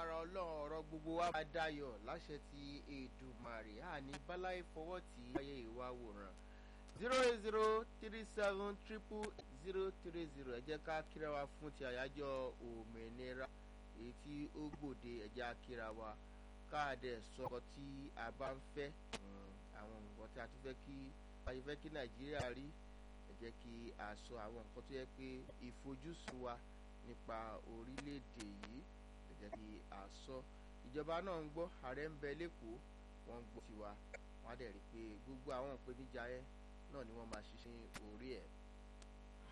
lágbára ọlọ́run ọ̀rọ̀ gbogbo wa máa dayọ̀ láṣẹ ti Èdùmàrè àní báláyé fọwọ́ tí ayé ìwà wòran zero eight zero three seven triple zero three zero ẹ jẹ́ ká kíra wa fún ti àyájọ́ òmìnira èyí tí ó gbòde ẹ jẹ́ á kíra wa káàdẹ̀ sọ̀kọ̀ tí a bá ń fẹ́ àwọn nǹkan tí a tún fẹ́ kí ayé fẹ́ kí Nàìjíríà rí ẹ jẹ́ kí a sọ àwọn nǹkan tó yẹ pé ìfojúsùn wa nípa orílẹ̀-èdè yìí ẹ jẹ́ kí a sọ ìjọba náà ń gbọ́ ààrẹ ń bẹ lẹ́kọ̀ọ́ wọ́n ń gbọ́ tiwa wọ́n á dẹ̀ rí i pé gbogbo àwọn ìpèníjà yẹn náà ni wọ́n máa ṣiṣẹ́ orí ẹ̀